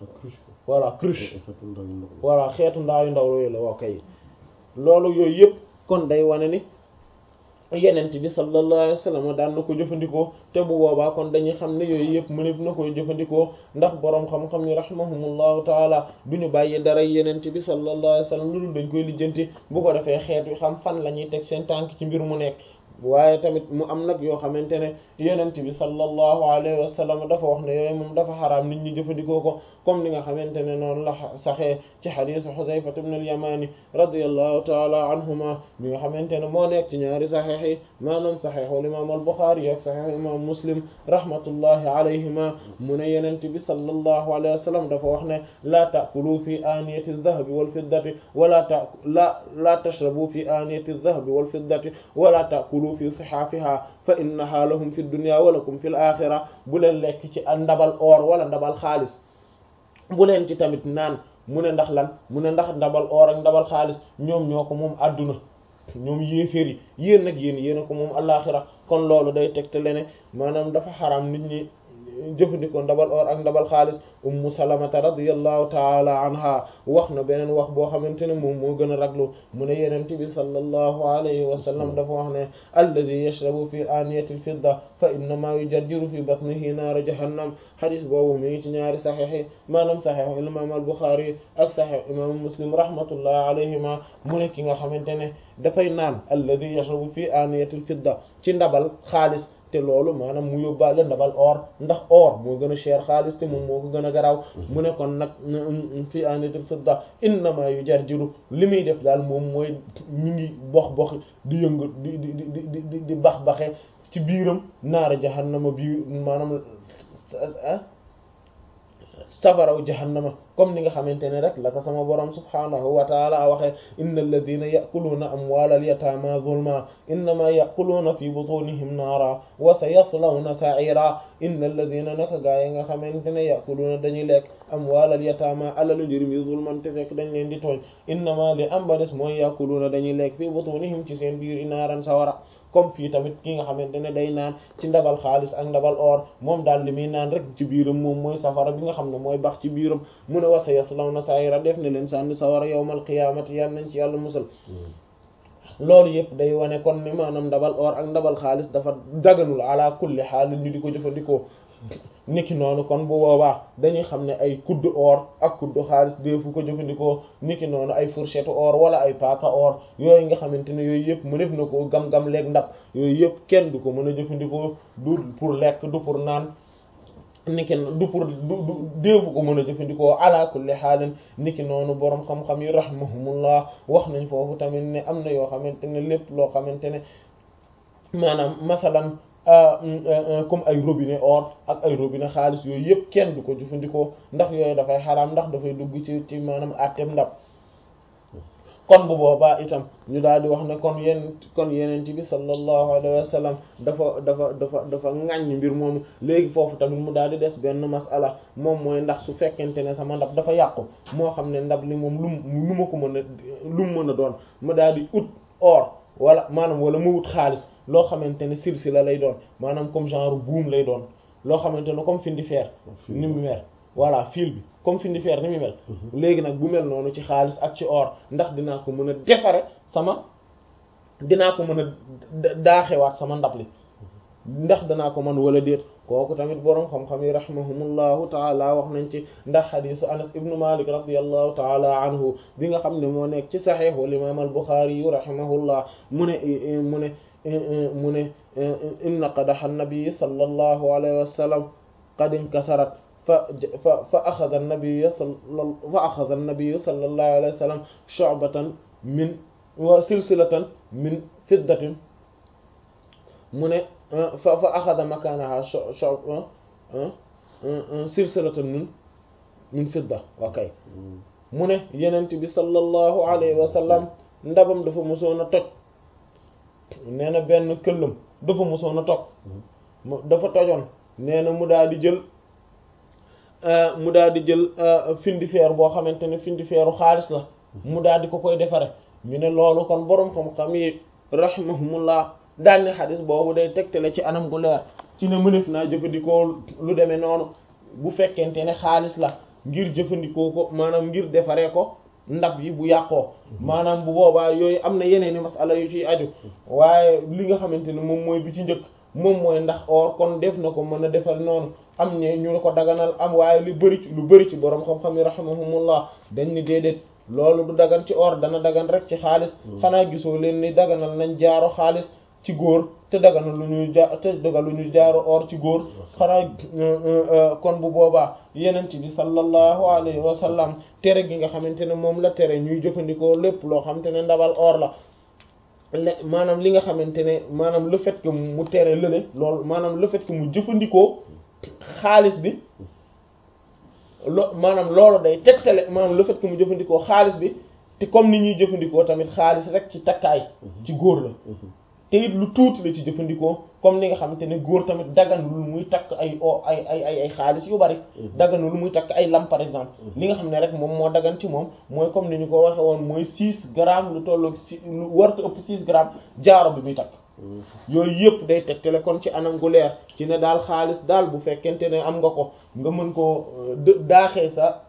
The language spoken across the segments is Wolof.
voilà cruche voilà xeetu ndaayu ndaw yooyu la waa kay loolu yooyu yëpp kon day wane ni yenent bi sallallahu alayhi wasallam daan na ko jëfandikoo te bu boobaa kon dañuy xam ne yooyu yëpp mëneb na koy jëfandikoo ndax boroom xam-xam ni rahimahumullahu taala du ñu bàyyi dara yenent bi sallallahu alayhi wasallam lu dul dañ koy lijjanti bu ko defee xeet wi xam fan la ñuy teg seen tànk ci mbir mu nekk waaye tamit mu am nag yoo xamante ne yenent bi sallallahu alayhi wa sallam dafa wax ne yooyu moom dafa xaraam nit ñi jëfandikoo ko comme ni nga xamante ne noonu la saxee ci xadiisu Xuzayfa ibn al-Yamani radiyallahu taala anhuma mi nga xamante ne moo nekk ci ñaari saxiix yi maanaam saxiixul imaam al-Buxaari ak saxiixu imaam Muslim rahmatullahi alayhima mu ne yenent bi sallallahu alayhi wa sallam dafa wax ne laa ta'kulu fi aaniyati adh-dhahabi wal-fiddati wala ta la laa tashrabu fi aaniyati adh-dhahabi wal-fiddati wala ta'kulu fi sihaafiha fa innaha lahum fi dunya wa lakum fil axira bu leen lekk ci ndabal or wala ndabal xaalis bu leen ci tamit naan mu ne ndax lan mu ne ndax ndabal or ak ndabal xaalis ñoom ñoo ko moom àdduna ñoom yéeféer yi yéen nag yéen yéen a ko moom alaxira kon loolu day tegtale ne maanaam dafa xaram nit ñi jëfandikoo ndabal or ak ndabal xaalis ummu salamata radiyallahu taala anha wax na beneen wax boo xamante ne moom moo gën a raglu mu ne yenente bi sallallahu alayhi wa sallam dafa wax ne alladi yashrabu fi aniyati alfidda fa innama yujaddiru fi batnihi naara jahannam xadis boobu mi ngi ci ñaari saxiix yi maanaam saxiixu imam al buxaari ak saxiix imam muslim rahmatullahi alayhima mu ne ki nga xamante ne dafay naan alladi yashrabu fi aniyati alfidda ci ndabal xaalis te loolu maanaam mu yóbbaale ndabal or ndax or moo gën a cher xaalis te moom moo ko gën a garaaw mu ne kon nag fi anitul fidda innama yu jarjiru li muy def daal moom mooy mi ngi box box di yëngu di di di di di bax baxe ci biiram naara jahannama biir maanaam safaraw jahannama comme ni nga xamante ne rek la ko sama borom subhanahu wa taala waxee inna alladina yakuluuna amwaala alyataama zulma innama yakuluuna fi butunihim naara wa sa yaslawna sa'ira inna alladina naka gaa yi nga xamante ne yakuluuna dañuy lekk amwaala alyataama alalu njërim yi zulman te fekk dañ leen di tooñ innama li am ba des mooy yakuluuna dañuy lekk fi butunihim ci seen biir i naaran sawara comme fii tamit ki nga xamante ne day naan ci ndabal xaalis ak ndabal or moom daal li muy naan rek ci biiram moom mooy safara bi nga xam ne mooy bax ci biiram mu ne wasa yaslawna sa'ira def ne leen sànni sawara yawmal qiyaamati yal nañ ci yàlla musal loolu yëpp day wane kon ni maanaam ndabal or ak ndabal xaalis dafa daganul ala kulli xaal ñu di ko jëfandikoo niki noonu kon bu boobaa dañuy xam ne ay kuddu or ak kuddu xaalis deefu ko jëfandikoo niki noonu ay fourchette or wala ay paaka or yooyu nga xamante ne yooyu yëpp mu def na ko gam-gam leeg ndab yooyu yëpp kenn du ko mën a jëfandikoo du pour lekk du pour naan niki du pour du du deefu ko mën a jëfandikoo ala kulli xaalin niki noonu boroom xam-xam yi rahmahumullah wax nañ foofu tamit ne am na yoo xamante ne lépp loo xamante ne maanaam masalan comme ay robinet or ak ay robinet xaalis yooyu yëpp kenn du ko jëfandikoo ndax yooyu dafay xaraam ndax dafay dugg ci ci maanaam àtteem ndab kon bu boobaa itam ñu daal di wax ne kon yenn kon yeneen bi sallallahu alayhi wa sallam dafa dafa dafa dafa ŋàññ mbir moomu léegi foofu tamit mu daal di des benn masala moom mooy ndax su fekkente ne sama ndab dafa yàqu moo xam ne ndab li moom lu lu ma ko mën a lu mu mën a doon ma daal di ut or wala maanaam wala mu wut xaalis loo xamante ne silsila lay doon maanaam comme genre buum lay doon loo xamante ne comme findi fer ni mu mel voilà fil bi comme findi fer ni mu mel léegi nag bu mel noonu ci xaalis ak ci or ndax dinaa ko mën a defare sama dinaa ko mën a daaxewaat sama ndab li ndax danaa ko mën wala déet kooku tamit boroom xam-xam yi rahimahumullahu taala wax nañ ci ndax xadisu anas ibnu malik radiallahu taala anhu bi nga xam ne moo nekk ci saxiix wal imam al buxaari yu rahimahullah mu ne mu ne mu ne inna qadaxa nabii sallallahu alayhi wa sallam qad inkasarat fa fa fa axada nabiyu fa axada nabiyu sallallahu alayhi wa sallam shu'batan min wa silsilatan min fiddatin mu ne fa fa axada makanaha silsilatan min min fidda okay mu ne yenent bi sallallahu alayhi wa sallam ndabam dafa mosoon a toj nee na benn këllam dafa mosoon a toj dafa tojoon nee na mu daal di jël mu daal di jël findi feer boo xamante ne findi feeru xaalis la mu daal di ko koy defare ñu ne loolu kon boroom xam-xam yi rahimahumullah daal ne xadis boobu day tegtale ci anam gu leer ci ne mënef naa jëfandikoo lu demee noonu bu fekkente ne xaalis la ngir jëfandikoo ko maanaam ngir defaree ko ndab yi bu yàqoo maanaam bu boobaa yooyu am na yeneen i masala yu ciy aju waaye li nga xamante ne moom mooy bi ci njëkk moom mooy ndax or kon def na ko mën a defal noonu am ne ñu ko daganal am waaye lu bari ci lu bari ci borom xam-xam yi rahimahumullah dañ ni déedéet loolu du dagan ci or dana dagan rek ci xaalis xanaa gisoo leen ni daganal nañ jaaro xaalis ci góor te daganal lu ñuy ja te dagal lu ñuy jaaro or ci góor xanaa kon bu boobaa yenent bi sallallahu alayhi wa sallam tere gi nga xamante ne moom la tere ñuy jëfandikoo lépp loo xamante ne ndabal or la le maanaam li nga xamante ne maanaam le fait que mu tere lële loolu maanaam le fait que mu jëfandikoo xaalis bi lo maanaam loolu day tegtale maanaam le fait que mu jëfandikoo xaalis bi te comme ni ñuy jëfandikoo tamit xaalis rek ci takkaay ci góor la te it lu tuuti la ci jëfandikoo comme ni nga xamante ne góor tamit daganul muy takk ay o ay ay ay ay xaalis yu bari daganul muy takk ay lam par exemple li nga xam ne rek moom moo dagan ci moom mooy comme ni ñu ko waxe woon mooy six grammes lu tolloog si lu warta ëpp six grammes jaaro bi muy takk yooyu yëpp day tegtale kon ci anam gu leer ci ne daal xaalis daal bu fekkente ne am nga ko nga mën koo daaxee sa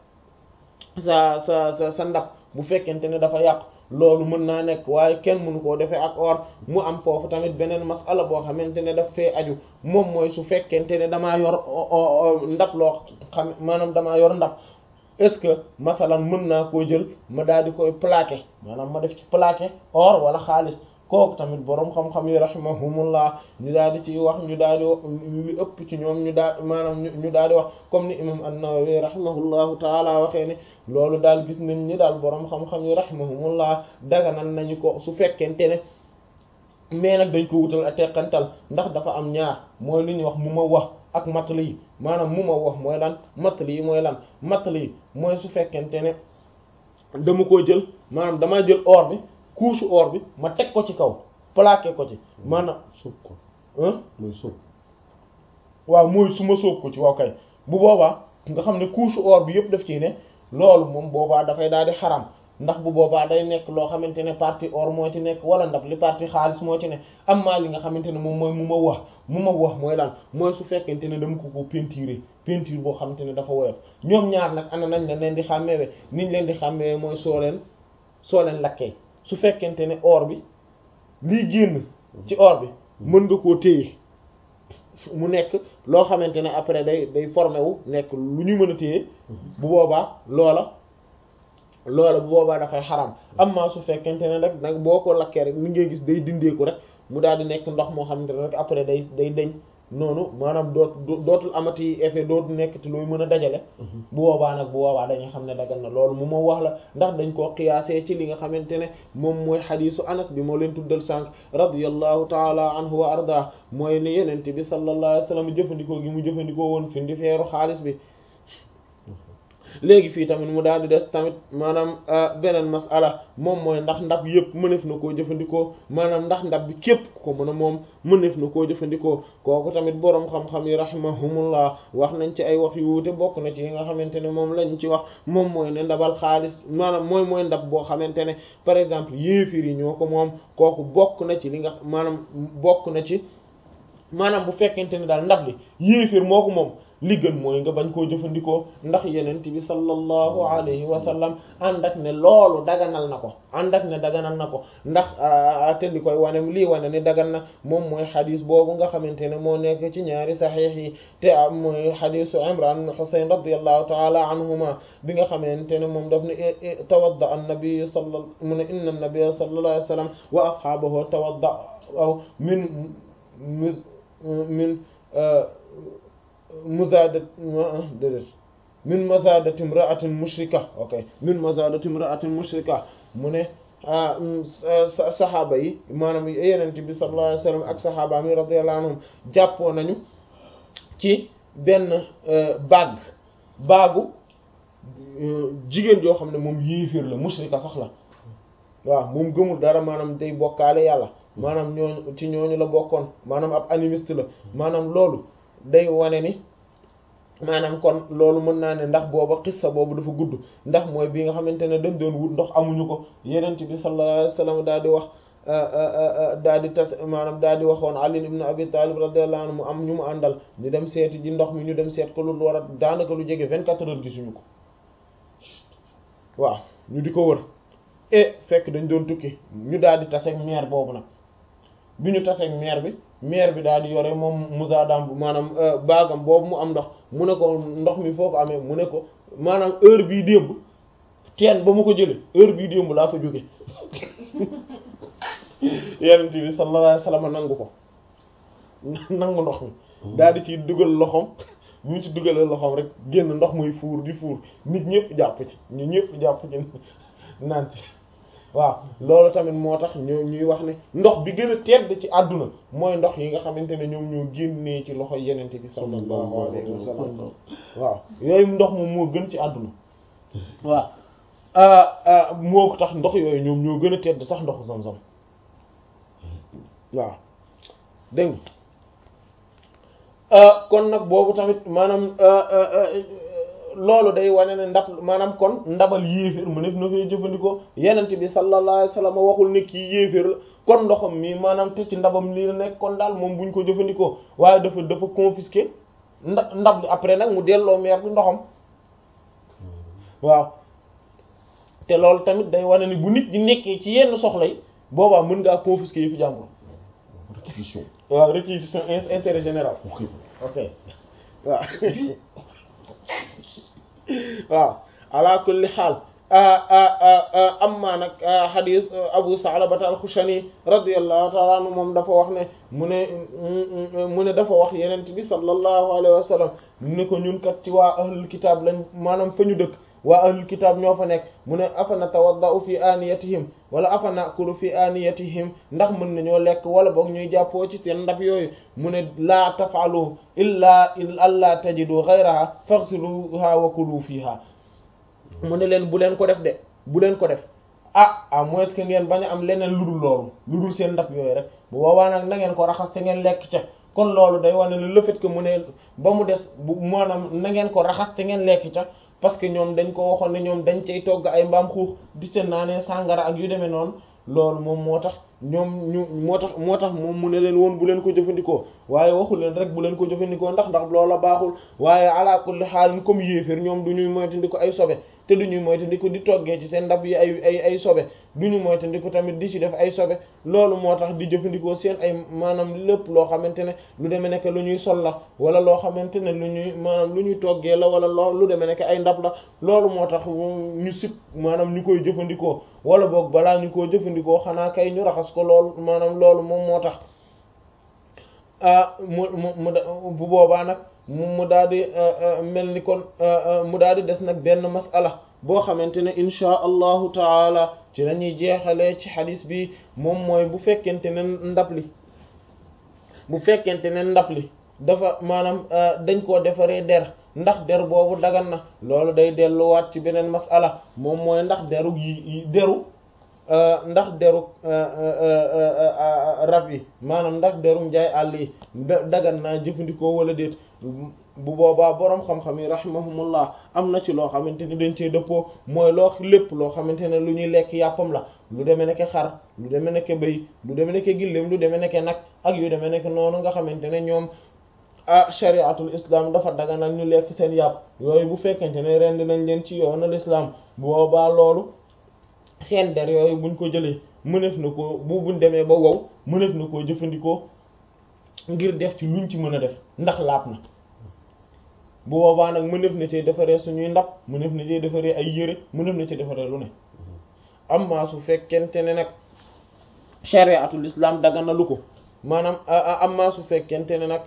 sa sa sa sa ndab bu fekkente ne dafa yàqu loolu mën naa nekk waaye kenn mënu koo defee ak or mu am foofu tamit beneen masala boo xamante ne daf fee aju moom mooy su fekkente ne damaa yor ndab loo xam maanaam damaa yor ndab est-ce que masalan mën naa koo jël ma daal di koy plaqué maanaam ma def ci plaqué or wala xaalis kooku tamit boroom xam-xam yi rahimahumullah ñu daal di ci wax ñu daal di wax li ëpp ci ñoom ñu daal maanaam ñu daal di wax comme ni imam an-Nawawi rahimahullahu taala waxee ni loolu daal gis nañ ni daal boroom xam-xam yi rahimahumullah daganal nañu ko su fekkente ne mais nag dañ ko wutal a teqantal ndax dafa am ñaar mooy li ñuy wax mu ma wax ak matali yi maanaam mu ma wax mooy lan matali yi mooy lan matali yi mooy su fekkente ne dama koo jël maanaam damaa jël or bi couche or bi ma teg ko ci kaw plaqué ko ci maanaam sóob ko mooy sóob waaw mooy su ma sóob ko ci waaw kay bu boobaa nga xam ne couche or bi yëpp daf ciy ne loolu moom boobaa dafay daal di xaram ndax bu boobaa day nekk loo xamante ne partie or moo ci nekk wala ndab li partie xaalis moo ci ne am maa li nga xamante ne moom mooy mu ma wax mu ma wax mooy lan mooy su fekkente ne dama ko ko peinturer peinture boo xamante ne dafa woyof ñoom ñaar nag ana nañ la leen di xàmmeewe niñ leen di xàmmeewe mooy soo leen soo leen lakkee su fekkente ne or bi lii génn ci or bi mën nga koo téye mu nekk loo xamante ne après day day formé wu nekk lu ñu mën a téye bu boobaa loola loola bu boobaa dafay xaram amma su fekkente ne rek nag boo ko lakkee rek mi ngay gis day dindeeku rek mu daal di nekk ndox moo xamante ne rek après day day deñ noonu maanaam doot dootul amati effet dootul nekk te looy mën a dajale bu boobaa nag bu boobaa dañuy xam ne dagal na loolu mu ma wax la ndax dañ koo qiyaasee ci li nga xamante ne moom mooy xadiisu anas bi moo leen tuddal sànq radiyallahu taala anhu wa arda mooy ne yenente bi sallallahu alayhi wasallam jëfandikoo gi mu jëfandikoo woon fi ndi feeru xaalis bi léegi fii tamit mu daal di des tamit maanaam beneen masala moom mooy ndax ndab yëpp mënef na koo jëfandikoo maanaam ndax ndab bi képp ko mën a moom mënef na koo jëfandikoo kooku tamit boroom xam-xam yi rahimahumullah wax nañ ci ay wax yu wuute bokk na ci yi nga xamante ne moom lañ ci wax moom mooy ne ndabal xaalis maanaam mooy mooy ndab boo xamante ne par exemple yéefir yi ñoo ko moom kooku bokk na ci li nga maanaam bokk na ci maanaam bu fekkente ne daal ndab li yéefir moo ko moom li gën mooy nga bañ koo jëfandikoo ndax yenent bi sallallahu alayhi wa sallam ànd ak ne loolu daganal na ko ànd ak ne daganal na ko ndax te li koy wane lii wane ni dagan na moom mooy xadis boobu nga xamante ne moo nekk ci ñaari saxiix yi te am mooy xadisu imran ibn husayn radiyallahu taala anhuma bi nga xamante ne moom daf ne tawadda an nabi sala mu ne inna nabiyya sallallahu alayhi wa sallam wa ashaabahu tawadda aw min min muzadat déedéet min mazadati imra'atin mushrika ok min mazadati imra'atin mushrika mu ne saxaaba yi maanaam yenente bi sallallahu alayhi wasallam ak saxaaba mi radiyallahu anhum jàppoo nañu ci benn baag baagu jigéen joo xam ne moom yéeféer la mushrika sax la waaw moom gëmul dara maanaam day bokkaale yàlla maanaam ñooñu ci ñooñu la bokkoon maanaam ab animiste la maanaam loolu day wane ni maanaam kon loolu mën naa ne ndax booba xissa boobu dafa gudd ndax mooy bi nga xamante ne dañ doon wut ndox amuñu ko yenent bi sallallahu alayhi wasallam daal di wax daal di tas maanaam daal di waxoon Ali ibn Abi Talib radiyallahu anhu mu am ñu mu àndal ñu dem seeti ji ndox mi ñu dem seet ko lu war a daanaka lu jege vingt-quatre heures gisuñu ko waaw ñu di ko wër e fekk dañ doon tukki ñu daal di taseeg meer boobu nag bi ñu taseeg meer bi meer bi daal di yore moom musaadam bu maanaam baagam boobu mu am ndox mu ne ko ndox mi foo ko amee mu ne ko maanaam heure bii démb teen ba mu ko jële heure bii démb laa fa jóge yenent bi sallallahu alayhi wasallam nangu ko nangu ndox mi daal di ci dugal loxoom bu ñu ci dugalee loxoom rek génn ndox muy fuur di fuur nit ñëpp jàpp ci ñu ñëpp jàpp ci naan ci waaw loolu tamit moo tax ñoo ñuy wax ne ndox bi gën a tedd ci àdduna mooy ndox yi nga xamante ne ñoom ñoo génnee ci loxo yenente bi sallallahu alayhi wasallam waaw yooyu ndox moom moo gën ci àdduna waaw moo ko tax ndox yooyu ñoom ñoo gën a tedd sax ndoxu Zamzam waaw dégg kon nag boobu tamit maanaam loolu day wane ne ndab maanaam kon ndabal yéeféer mu nekk na fay jëfandikoo yenent bi sallallahu alayhi wasallam waxul ne kii yéeféer la kon ndoxam mi maanaam te ci ndabam lii la nekk kon daal moom buñ ko jëfandikoo waaye dafa dafa confisquer nda ndab li après nag mu delloo meer bi ndoxam waaw te loolu tamit day wane ni bu nit di nekkee ci yenn soxla yi boobaa mën ngaa confisquer yi fi jàmbur réquisition waaw réquisition intérêt général ok ok waaw waaw ala kulli xaal amma nag xadis abu salabata alxushani radiallahu taala anhu moom dafa wax ne mu ne mu ne dafa wax yenent bi sallallahu alayhi wa sallam ne ko ñun kat ci waa ahlul kitaab lañ maanaam fa ñu dëkk waa ahlul kitaab ñoo fa nekk mu ne afa natawaddau fi aniyatihim wala afa nakulu fi aniyatihim ndax mën nañoo lekk wala boog ñuy jàppoo ci seen ndab yooyu mu ne laa tafaalu illa alla tajidu ghayraha faghsiluha wa kulu fiha mu ne leen bu leen ko def de bu leen ko def ah à moins que ngeen bañ a am leneen lu dul loolu lu dul seen ndab yooyu rek bu boobaa nag na ngeen ko raxas te ngeen lekk ca kon loolu day wane ne le fait que mu ne ba mu des bu maanaam na ngeen ko raxas te ngeen lekk ca parce que ñoom dañ ko waxoon ne ñoom dañ cay togg ay mbaam xuux di ca naanee sàngara ak yu demee noonu loolu moom moo tax ñoom ñu moo tax moo tax moom mu ne leen woon bu leen ko jëfandikoo waaye waxul leen rek bu leen ko jëfandikoo ndax ndax loola baaxul waaye ala kulli xaal comme yéeféer ñoom du ñuy moytandiko ay sobe te du ñuy moytandiko di toggee ci seen ndab yi ay ay ay sobe du ñu moytandiko tamit di ci def ay sobe loolu moo tax di jëfandikoo seen ay maanaam lépp loo xamante ne lu demee nekk lu ñuy sol la wala loo xamante ne lu ñuy maanaam lu ñuy toggee la wala loo lu demee nekk ay ndab la loolu moo tax ñu sib maanaam ñu koy jëfandikoo wala boog balaa ñu koo jëfandikoo xanaa kay ñu raxas ko loolu maanaam loolu moom moo tax mu mu mu bu boobaa nag mu daal di mel ni kon mu daal di des nag benn masala boo xamante ne inchaa allahu taala ci la ñuy jeexalee ci xadis bi moom mooy bu fekkente ne ndab li bu fekkente ne ndab li dafa maanaam dañ koo defaree der ndax der boobu dagan na loolu day delluwaat ci beneen masala moom mooy ndax deru yi deru ndax deru rab yi maanaam ndax deru njaay àll yi dagan naa jëfandikoo wala déet bu boobaa boroom xam-xam yi rahimahumullah am na ci loo xamante ni dañ cee dëppoo mooy loo lépp loo xamante ne lu ñuy lekk yàppam la lu demee nekk xar lu demee nekk bëy lu demee nekk gilleem lu demee nekk nag ak yu demee nekk noonu nga xamante ne ñoom ah shariatul islam dafa daganal ñu lekk seen yàpp yooyu bu fekkente ne rend nañ leen ci yoonal islam bu boobaa loolu seen der yooyu buñ ko jëlee mëneef na ko bu buñ demee ba wow mëneef na koo jëfandikoo ngir def ci luñ ci mën a def ndax laab na bu boobaa nag mëneef na ci defaree suñuy ndab mëneef na ci defaree ay yére mëneef na ci defaree lu ne amma su fekkente ne nag shariatul islam daganalu ko maanaam amma su fekkente ne nag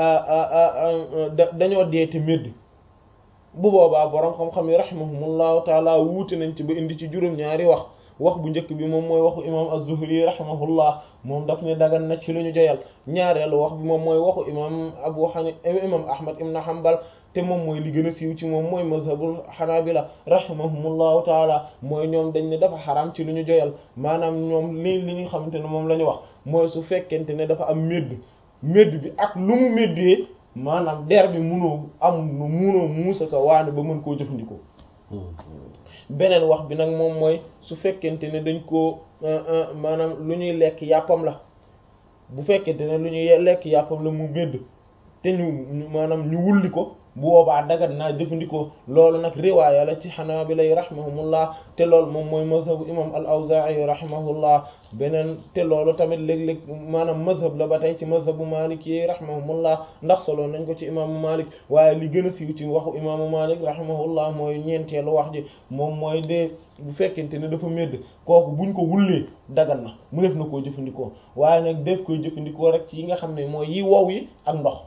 dañoo deeti médd bu boobaa boroom xam-xam yi rahimahumullahu taala wuute nañ ci ba indi ci juróom-ñaari wax wax bu njëkk bi moom mooy waxu imam az-Zuhri rahimahullah moom daf ne dagan na ci lu ñu joyal ñaareelu wax bi moom mooy waxu imam Abu Hanifa imam Ahmad ibn Hanbal te moom mooy li gën a siiw ci moom mooy mazhabul Hanabila rahimahumullahu taala mooy ñoom dañ ne dafa xaram ci lu ñu joyal maanaam ñoom li li ñu xamante ne moom la ñu wax mooy su fekkente ne dafa am médd médd bi ak lu mu méddee maanaam der bi munoo am nu munoo muusa ka waane ba mën koo jëfandikoo beneen wax bi nag moom mooy su fekkente ne dañ koo maanaam lu ñuy lekk yàppam la bu fekkente ne lu ñuy lekk yàppam la mu médd te ñu maanaam ñu wulli ko bu boobaa dagat naa jëfandikoo loolu nag riwaaya la ci xanaabila yi rahimahumullah te loolu moom mooy mazhabu imam al-Awzaa'i rahimahullah beneen te loolu tamit léeg-léeg maanaam mazhab la ba tey ci mazhabu Maalik yi rahimahumullah ndax solo nañ ko ci imaamu Maalik waaye li gën a siiw ci waxu imaamu Maalik rahimahullah mooy ñeenteelu wax ji moom mooy de bu fekkente ne dafa médd kooku buñ ko wullee dagan na mu def na koo jëfandikoo waaye nag def koy jëfandikoo rek ci yi nga xam ne mooy yi wow yi ak ndox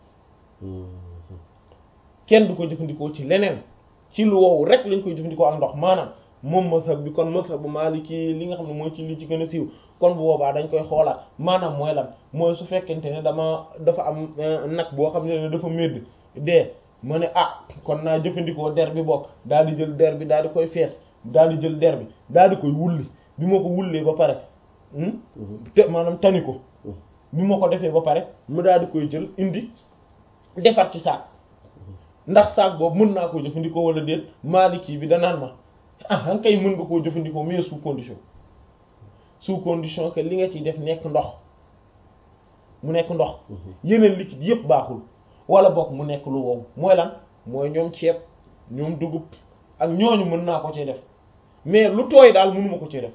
kenn du ko jëfandikoo ci leneen ci lu wow rek lañ koy jëfandikoo ak ndox maanaam moom mazhab bi kon mazhab bu Maliki li nga xam ne mooy ci li ci gën a siiw kon bu boobaa dañ koy xoolaat maanaam mooy lan mooy su fekkente ne dama dafa am nag boo xam ne dafa médd dee ma ne ah kon naa jëfandikoo der bi bokk daal di jël der bi daal di koy fees daal di jël der bi daal di koy wulli bi ma ko wullee ba pare te maanaam tani ko bi ma ko defee ba pare mu daal di koy jël indi defar ci saak ndax saak boobu mën naa koo jëfandikoo wala déet Maliki bi danaan ma ah kay mën nga koo jëfandikoo mais sous condition sous condition que li nga ciy def nekk ndox mu nekk ndox yeneen liquide yépp baaxul wala boog mu nekk lu wow mooy lan mooy ñoom ceeb ñoom dugub ak ñooñu mën naa ko ci def mais lu tooy daal mënuma ko ci def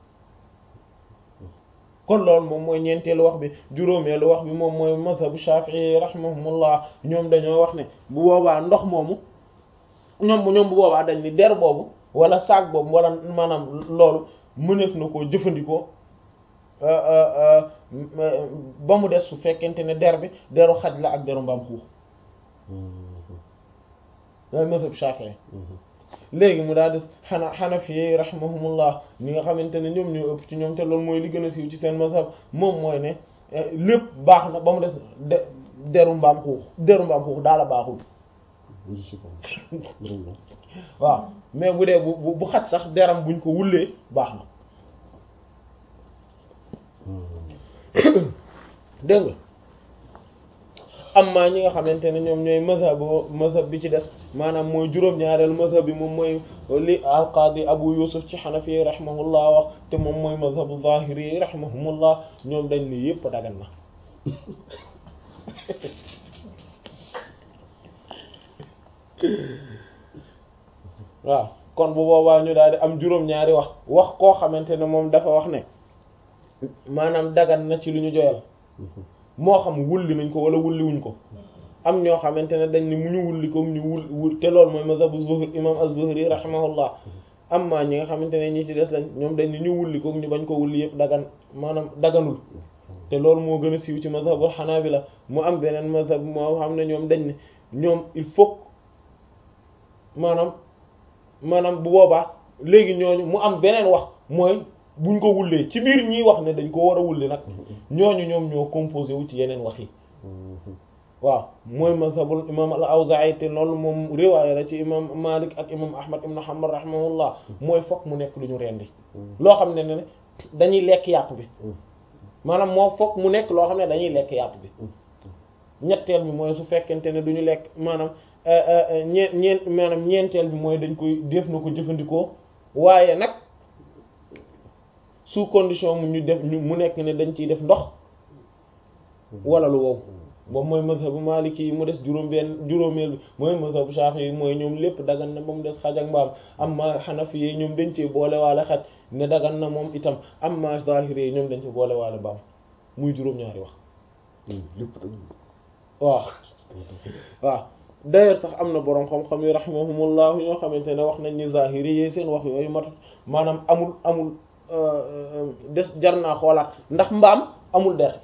kon loolu moom mooy ñeenteelu wax bi juróomeelu wax bi moom mooy mazhabu Shafi'i rahimahumullah ñoom dañoo wax ne bu boobaa ndox moomu ñoom ñoom bu boobaa dañ ni der boobu wala saak boobu wala maanaam loolu mëneef na koo jëfandikoo ba mu des su fekkente ne der bi deru xaj la ak deru mbaam xuux loolu mazhab Shafi'i léegi mu daal di xana xanafi rahimahumullah ñi nga xamante ne ñoom ñoo ëpp ci ñoom te loolu mooy li gën a siiw ci seen mazhab moom mooy ne lépp baax na ba mu des de deru mbaam xuux deru mbaam xuux daal a baaxul waaw mais bu dee bu bu xaj sax deram buñ ko wullee baax na dégg nga amma ñi nga xamante ne ñoom ñooy mazhab mazhab bi ci des maanaam mooy juróom-ñaareelu mazhab bi moom mooy li alqaadi abu yusuf ci xanafi rahimahullah wax te moom mooy mazhabu zahiri rahimahumullah ñoom dañ ni yépp dagan na waaw kon bu boobaa ñu daal di am juróom-ñaari wax wax koo xamante ne moom dafa wax ne maanaam dagan na ci lu ñu joyal moo xam wulli nañ ko wala wulli wuñ ko am ñoo xamante ne dañ ni mu ñu wulli ko mu ñu wul wul te loolu mooy mazhabu zuhri imam az-zuhri rahimahullah amma ñi nga xamante ne ñi ci des lañ ñoom dañ ni ñu wulli ko ñu bañ ko wulli yëpp dagan maanaam daganul te loolu moo gën a siiw ci mazhabu hanabila mu am beneen mazhab moo xam ne ñoom dañ ne ñoom il faut maanaam maanaam bu boobaa léegi ñooñu mu am beneen wax mooy buñ ko wullee ci biir ñiy wax ne dañ ko war a wulli nag ñooñu ñoom ñoo composé wu ci yeneen wax yi waaw mooy mazhabul imam al-Awzaa'i te loolu moom riwaaya la ci imam Malik ak imam Ahmad ibn Hanbal rahimahullah mooy fokk mu nekk lu ñu rendi loo xam ne ne dañuy lekk yàpp bi maanaam moo fokk mu nekk loo xam ne dañuy lekk yàpp bi ñetteel bi mooy su fekkente ne duñu lekk maanaam ñeen ñeen maanaam ñeenteel bi mooy dañ koy def na ko jëfandikoo waaye nag sous condition mu ñu def ñu mu nekk ne dañ ciy def ndox wala lu wow boobu mooy mazhabu maliki yi mu des juróom benn juróomeel bi mooy mazhabu shafi yi mooy ñoom lépp dagan na ba mu des xaj ak mbaam amma xanafi yi ñoom dañ cee boole waale xaj ne dagan na moom itam amma zahiri yi ñoom dañ ci boole waale mbaam muy juróom-ñaari wax waaw waaw d'ailleurs sax am na boroom xam-xam yi rahimahumullah ñoo xamante ne wax nañ ni zahiri yi seen wax yooyu matut maanaam amul amul des jar naa xoolaat ndax mbaam amul der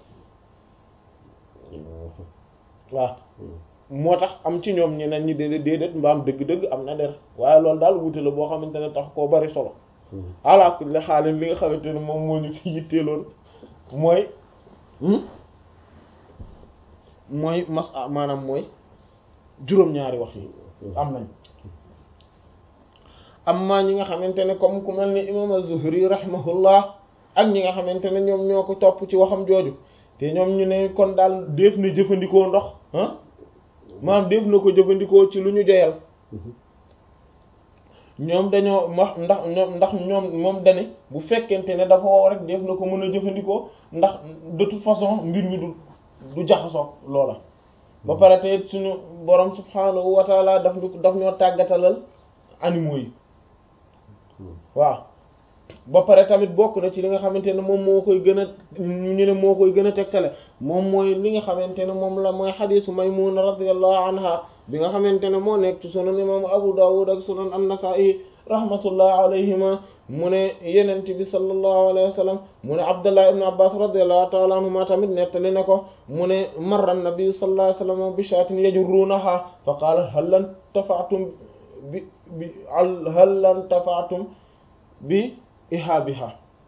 waaw moo tax am ci ñoom ñeneen ñi déedéet déedéet mbaam dëgg-dëgg am na der waaye loolu daal wuute la boo xamante ne tax koo bari solo ala kulli xaalin li nga xamante ne moom moo ñu fi yitteeloon mooy mooy mas maanaam mooy juróom-ñaari wax yi am nañ amma ñi nga xamante ne comme ku mel ni imam az-Zuhri rahimahullah ak ñi nga xamante ne ñoom ñoo ko topp ci waxam jooju te ñoom ñu ne kon daal def na jëfandikoo ndox ah maanaam def na ko jëfandikoo ci lu ñu joyal ñoom dañoo wax ndax ñoom ndax ñoom moom dane bu fekkente ne dafa wow rek def na ko mën a jëfandikoo ndax de toute façon mbir mi du du jaxasoo loola ba pare te it suñu borom subhaanahu wa taala daf ñu daf ñoo tàggatalal animaux yi waaw ba pare tamit bokk na ci li nga xamante ne moom moo koy gën a ñu ne moo koy gën a tegtale moom mooy li nga xamante ne moom la mooy xadiisu Maymuna radiyallahu anha bi nga xamante ne moo nekk ci sunan imam Abu Dawud ak sunan an-Nasa'i rahmatullah alayhima mu ne yenent bi sallallahu alayhi wa sallam mu ne Abdullah ibn Abbas radiyallahu ta'ala anhuma tamit nettali na ko mu ne marra an-nabi sallallahu alayhi wa sallam bi shaatin yajurrunaha fa qaala hal lan tafa'tum bi bi hal lan tafa'tum bi ihaabiha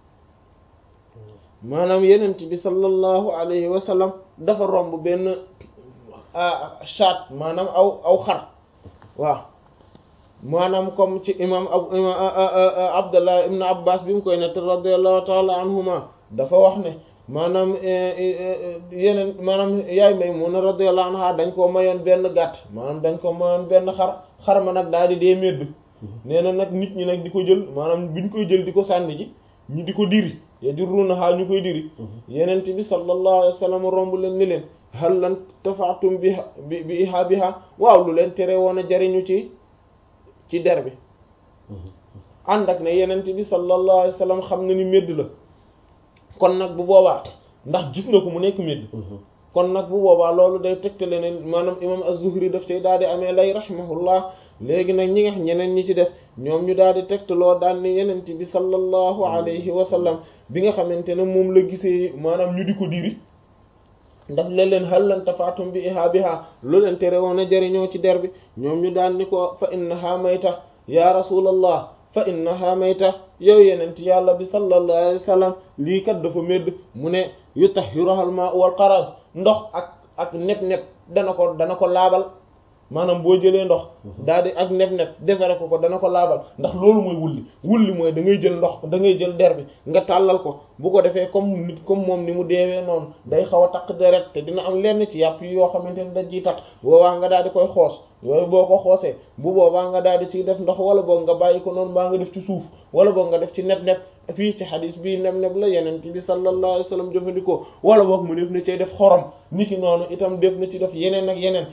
maanaam yenent bi sallallahu alayhi wa sallam dafa romb benn shaat maanaam aw aw xar waaw maanaam comme ci imam Abdullah ibn Abbas bi mu koy nett radiyallahu ta'ala anhuma dafa wax ne maanaam yeneen maanaam yaay Maymuna radiyallahu anha dañ ko mayoon benn gàtt maanaam dañ ko mayoon benn xar xar ma nag daal di dee médd nee na nag nit ñi nag di ko jël maanaam biñ koy jël di ko sànni ji ñi di ko diri yajurrunaha ñu koy diri yenent bi sallallahu alayhi wa sallam romb leen ni leen hal lan tafaatum bi bi bi ihaabiha waaw lu leen tere woon a jariñu ci ci der bi ànd ak ne yenent bi sallallahu alayhi wa sallam xam na ni médd la kon nag bu boobaa ndax gis na ko mu nekk médd kon nag bu boobaa loolu day tegtale ne maanaam imam az-Zuhri daf cay daal di amee lay rahimahullah léegi nag ñi nga ñeneen ñi ci des ñoom ñu daal di tegtaloo daan ne yenent bi sallallahu alayhi wa sallam bi nga xamante ne moom la gisee maanaam ñu di ko diri daf leen leen hal lan tafaatum bi ihaabiha lu leen tere woon a jëriñoo ci der bi ñoom ñu daan ni ko fa innaha mayta ya rasulallah fa innaha mayta yow yenent yàlla bi sallallahu alayhi wa sallam lii kat dafa médd mu ne yutahhiruha al-ma'u wal qaraz ndox ak ak neb-neb dana ko dana ko laabal maanaam boo jëlee ndox daal di ak neb-neb defare ko ko dana ko laabal ndax loolu mooy wulli wulli mooy da ngay jël ndox da ngay jël der bi nga tàllal ko bu ko defee comme nit comme moom ni mu deewee noonu day xaw a taq deret te dina am lenn ci yàpp yi yoo xamante ne dañ ciy taq boobaa nga daal di koy xoos yooyu boo ko xoosee bu boobaa nga daal di ciy def ndox wala boog nga bàyyi ko noonu baa nga def ci suuf wala boog nga def ci neb-neb fii ci xadis bii neb-neb la yeneen bi sallallahu alayhi wa sallam jëfandikoo wala boog mu def na cay def xorom niki noonu itam def na ci def yeneen ak yeneen